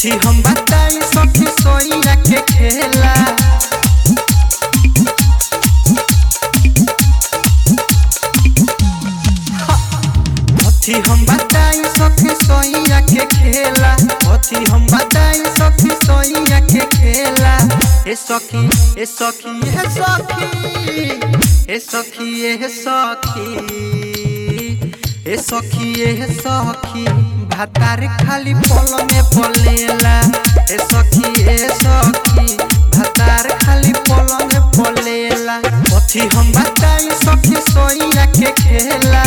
कथी हम बताई सखी सोइया के खेला कथी हम बताई सखी सोइया के खेला कथी हम बताई सखी सोइया के खेला ए सखी ए सखी ए सखी ए सखी ए सखी ए सखी ए सखी भातार खाली पल में पलेला ए सखी ए सखी भातार खाली पल में पलेला कथी हम बताई सखी सोइया के खेला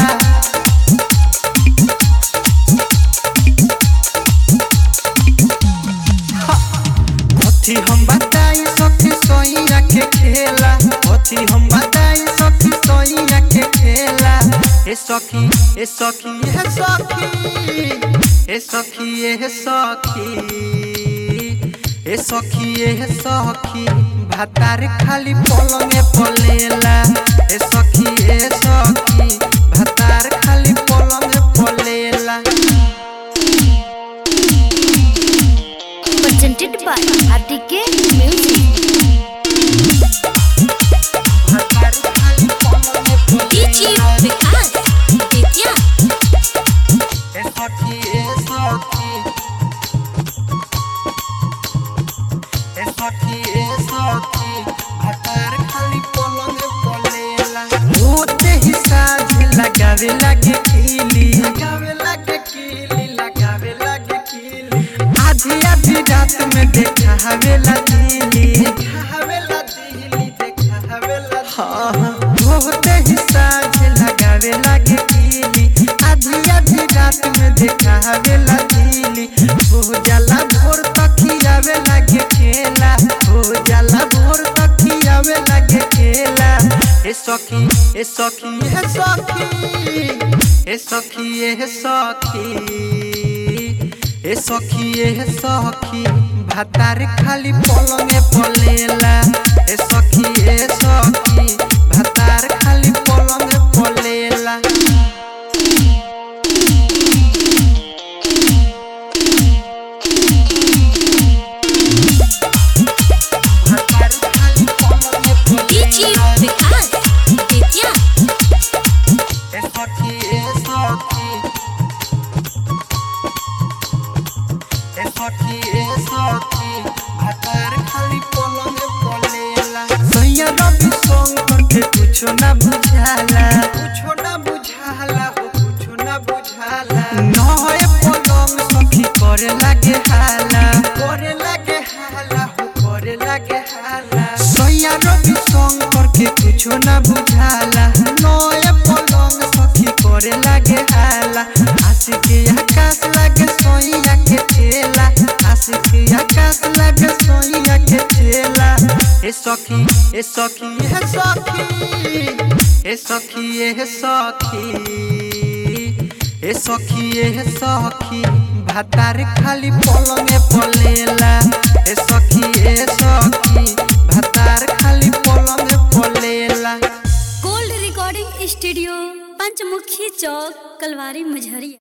कथी हम बताई सखी सोइया के खेला कथी हम बताई सखी सोइया के खेला ए सखी ए सखी ए सखी ए सखी ए सखी ए सखी ए सखी भातार खाली पलंग पलेला ए सखी ए सखी भातार खाली पलंग पलेला presented by RTK Music. भातार खाली पलंग पलेला DJ Vikas Vidya. ए सखी ए सखी ए सखी ए सखी भातार खाली पलंग पलेला होते ही साझ लगावे लागे कीली लगावे लागे कीली लगावे लागे कीली आधी आधी रात में देखा हवेला दिली देखा हवेला दिली देखा हवेला हाँ हाँ होते ही साझ लगावे लागे कीली आधी आधी रात में देखा हवेला दिली हो जाला भोर तक खियावे लागे खेला हो जाला भोर तक खियावे लागे खेला ए सखी ए सखी ए सखी ए सखी ए सखी ए सखी ए सखी भातार खाली पलंग पलेला ए सखी ए सखी भातार खाली पलंग पलेला भातार खाली पलंग DJ पलेला Vikas Vidya. ए सखी ए सखी ए सखी ए सखी भातार खाली पलंग पलेला सैया रवि शंकर के कुछो ना बुझाला कुछो ना बुझाला हो कुछो ना बुझाला नए पलंग सखी करे लागे हाला करे लागे हाला हो करे लागे हाला सैया रवि शंकर के कुछो ना बुझाला नए पलंग सखी करे लागे हाला आशिक आकाश लागे सोइया के ठेला आशिक आकाश लागे सोइया के ठेला ए सखी ए सखी ए सखी ए सखी ए सखी ए सखी ए सखी भातार खाली पलंग पलेला ए सखी ए सखी भातार खाली पलंग पलेला Gold Recording Studio, Panchmukhi Chowk, Kalwari, Majhari.